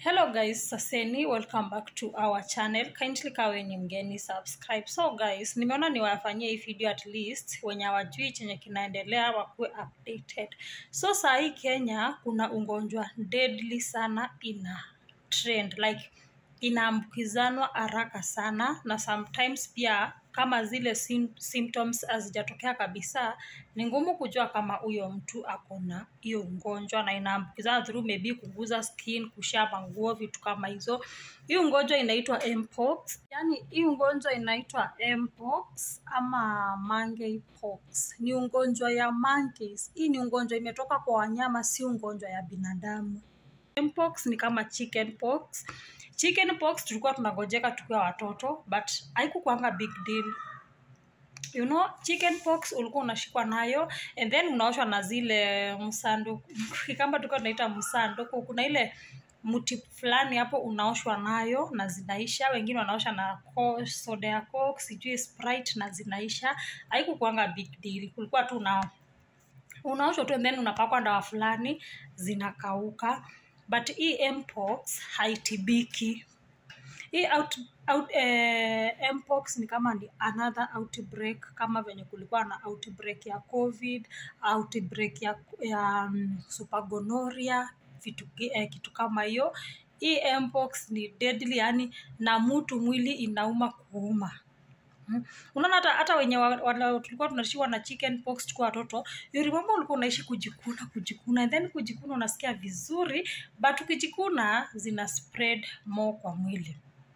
hello guys saseni welcome back to our channel kindly kawe ni mgeni subscribe so guys nimeona niwafanyie hii video at least wenye hawajui chenye kinaendelea wakuwe updated so saa hii kenya kuna ugonjwa deadly sana ina trend like inaambukizanwa haraka sana na sometimes pia kama zile sim symptoms hazijatokea kabisa ni ngumu kujua kama huyo mtu ako na hiyo ugonjwa na inaambukizana through maybe kuguza skin kushia manguo vitu kama hizo hii ugonjwa inaitwa mpox yani hii ugonjwa inaitwa mpox ama monkeypox ni ugonjwa ya monkeys hii ni ugonjwa imetoka kwa wanyama si ugonjwa ya binadamu mpox ni kama chicken pox chicken pox tulikuwa tunagojeka tukiwa watoto but haikukwanga big deal you know chicken pox ulikuwa unashikwa nayo and then unaoshwa na zile msanduku kama tulikuwa tunaita msanduku kuna ile mti fulani hapo unaoshwa nayo na zinaisha wengine wanaosha na co- soda ya coke sijui sprite na zinaisha haikukwanga big deal kulikuwa tu una unaoshwa tu and then unapakwa dawa fulani zinakauka but hii mpox haitibiki hii out, out, eh, mpox ni kama ni another outbreak kama venye kulikuwa na outbreak ya covid outbreak ya, ya um, supergonoria vitu, eh, kitu kama hiyo hii mpox ni deadly yani na mtu mwili inauma kuuma Mm. unaona hata hata wenye wa, wa, tulikuwa tunashiwa na chicken pox tukiwa watoto you remember ulikuwa unaishi kujikuna kujikuna and then kujikuna unasikia vizuri but ukijikuna zina spread more kwa mwili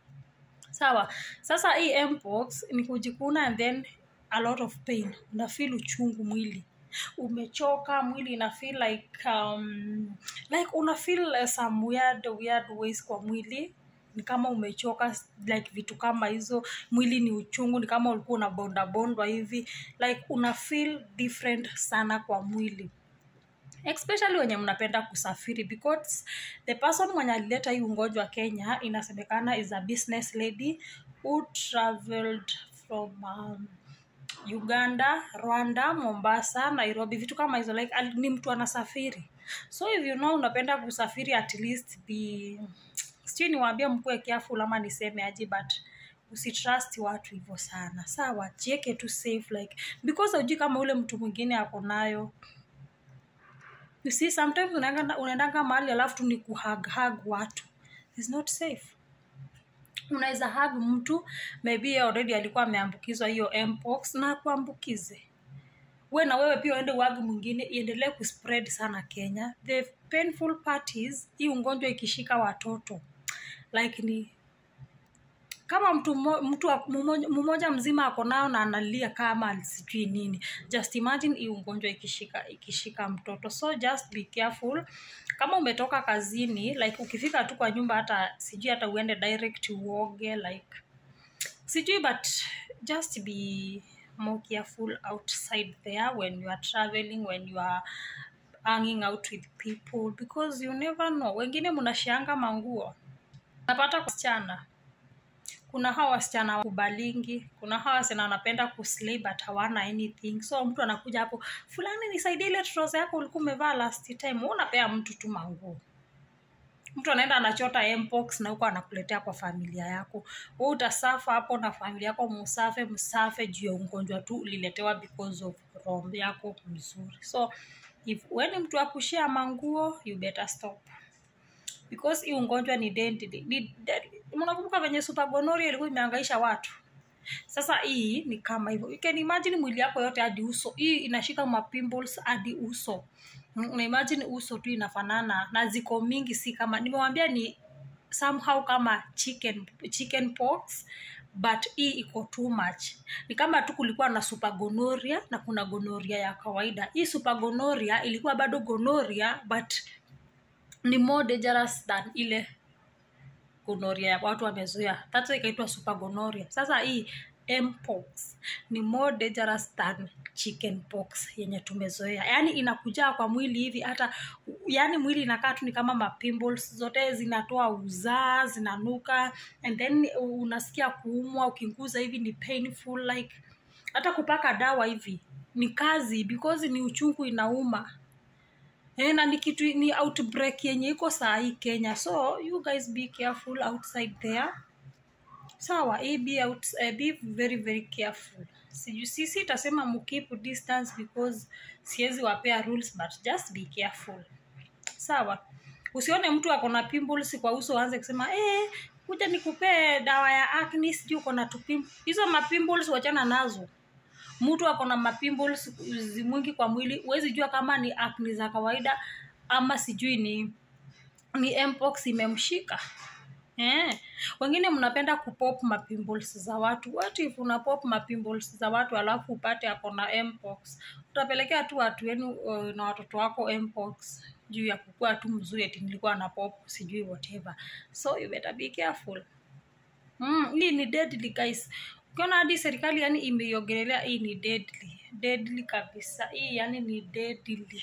sawa sasa hii mpox ni kujikuna and then a lot of pain unafeel uchungu mwili umechoka mwili ina feel like um, like una feel uh, some weird weird ways kwa mwili ni kama umechoka like vitu kama hizo mwili ni uchungu ni kama ulikuwa unabonda bondwa hivi like una feel different sana kwa mwili especially wenye mnapenda kusafiri because the person mwenye alileta hii ugonjwa kenya inasemekana is a business lady who traveled from um, uganda rwanda mombasa nairobi vitu kama hizo like al- ni mtu anasafiri so if you know unapenda kusafiri at least be sijui niwaambie mkuwe careful ama niseme aje but usitrust watu hivyo sana sawa jieke tu safe like because haujui kama ule mtu mwingine ako nayo you see sometimes unaenda- unaendanga mahali alafu tu ni kuhag hag watu It's not safe unaweza hag mtu maybe yeye already alikuwa ameambukizwa hiyo mpox na akuambukize we na wewe pia uende uagi mwingine iendelee kuspread sana kenya the painful part is hii ugonjwa ikishika watoto like ni kama mtu mmo- mtu wa- mmoja mmoja mzima ako nayo na analia kama sijui nini just imagine hii ugonjwa ikishika ikishika mtoto so just be careful kama umetoka kazini like ukifika tu kwa nyumba hata sijui hata uende direct uoge like sijui but just be more careful outside there when you are traveling when you are hanging out with people because you never know wengine mnashianga manguo napata wasichana kuna hawa wasichana kubalingi kuna hawa wasichana wanapenda kuslay but hawana anything so mtu anakuja hapo fulani nisaidie ile troza yako ulikuwa umevaa last time Wewe unapea mtu tu manguo mtu anaenda anachota mpox na huko anakuletea kwa familia yako we utasafa hapo na familia yako musafe msafe juu ya ugonjwa tu uliletewa because of roho yako mzuri so if weni mtu akushia manguo you better stop because hii ugonjwa ni deadly. Ni deadly. mnakumbuka venye supergonoria ilikuwa imeangaisha watu sasa hii ni kama hivyo you can imagine mwili yako yote hadi uso hii inashika mapimples hadi uso Mm, una imagine uso tu inafanana na ziko mingi si kama nimewambia ni somehow kama chicken chicken pox but hii iko too much ni kama tu kulikuwa na supergonoria na kuna gonoria ya kawaida hii supergonoria ilikuwa bado gonoria but ni more dangerous than ile gonoria ya watu wamezoea that's why ikaitwa super gonoria sasa hii mpox ni more dangerous than chicken pox yenye tumezoea yaani inakujaa kwa mwili hivi hata yaani mwili inakaa tu ni kama mapimples zote zinatoa uzaa zinanuka and then unasikia kuumwa ukinguza hivi ni painful like hata kupaka dawa hivi ni kazi because ni uchungu inauma Eh, na ni kitu ni outbreak yenye iko saa hii kenya so you guys be careful outside there sawa hii be, out, uh, be very very careful siju sisi itasema mkeep distance because siwezi wapea rules but just be careful sawa usione mtu ako na pimples kwa uso aanze kusema eh, kuja nikupee dawa ya acne sijui uko na tupim hizo mapimples wachana nazo mtu ako na mapimples zi- mwingi kwa mwili huwezi jua kama ni acne za kawaida ama sijui ni ni mpox imemshika Eh, wengine mnapenda kupop mapimples za watu. What if una pop mapimples za watu alafu upate ako na mpox? Utapelekea tu watu wenu uh, na watoto wako mpox juu ya kukua tu mzuri eti nilikuwa na pop sijui whatever. So you better be careful. Mm, hii ni deadly guys. Ukiona hadi serikali yani imeiongelelea hii ni deadly. Deadly kabisa. Hii yani ni deadly.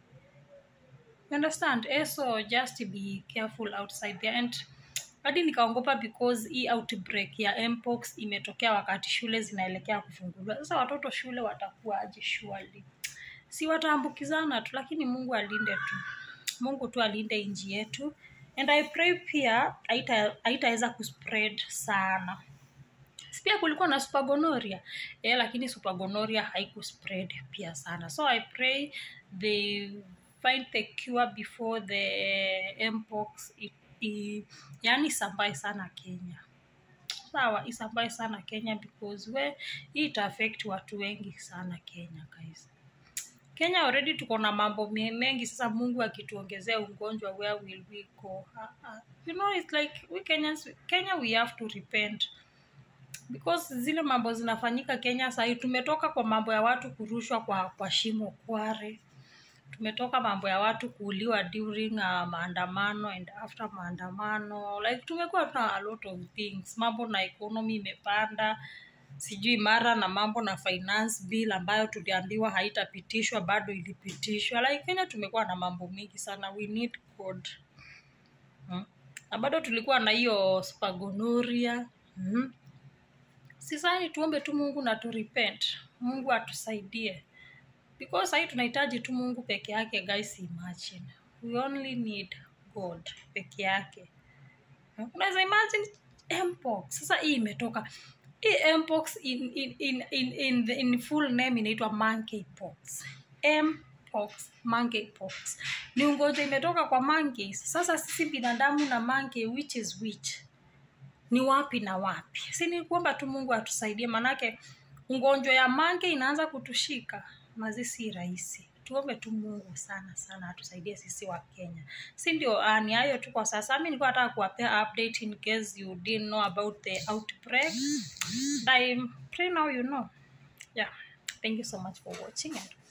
You understand? Eh, so just be careful outside there and hadi nikaongopa because hii outbreak ya mpox imetokea wakati shule zinaelekea kufunguliwa. Sasa watoto shule watakuwa aje surely? Si wataambukizana tu, lakini Mungu alinde tu. Mungu tu alinde nchi yetu. And I pray pia haita- haitaweza kuspread sana. Si pia kulikuwa na supergonoria eh, lakini supergonoria haikuspread pia sana so i pray they find the cure before the mpox i, i, yani isambae sana kenya sawa isambae sana kenya because we hii ita affect watu wengi sana kenya guys kenya already tuko na mambo me- mengi sasa mungu akituongezea ugonjwa where will we go uh, uh, you know it's like we kenyans kenya we have to repent because zile mambo zinafanyika kenya sahii tumetoka kwa mambo ya watu kurushwa kwa, kwa shimo kware tumetoka mambo ya watu kuuliwa during uh, maandamano and after maandamano like tumekuwa tuna a lot of things mambo na economy imepanda sijui mara na mambo na finance bill ambayo tuliambiwa haitapitishwa bado ilipitishwa like kenya tumekuwa na mambo mingi sana we need god hmm? na bado tulikuwa na hiyo spagonoria hmm? sisani tuombe tu mungu na tu repent mungu atusaidie because sahii tunahitaji tu mungu peke yake guys imagine we only need god peke yake unaweza imagine mpox sasa hii imetoka hii mpox in, in, in, in, in, the, in full name inaitwa monkeypox mpox monkeypox ni ugonjwa imetoka kwa monkeys sasa sisi binadamu na monkey which is which ni wapi na wapi si ni kuomba tu mungu atusaidie manake ugonjwa ya mange inaanza kutushika mazi si rahisi tuombe tu mungu sana sana atusaidie sisi wa kenya si ndio uh, ni hayo tu kwa sasa mi nilikuwa nataka kuwapea update in case you didn't know about the outbreak I pray now you know yeah thank you so much for watching and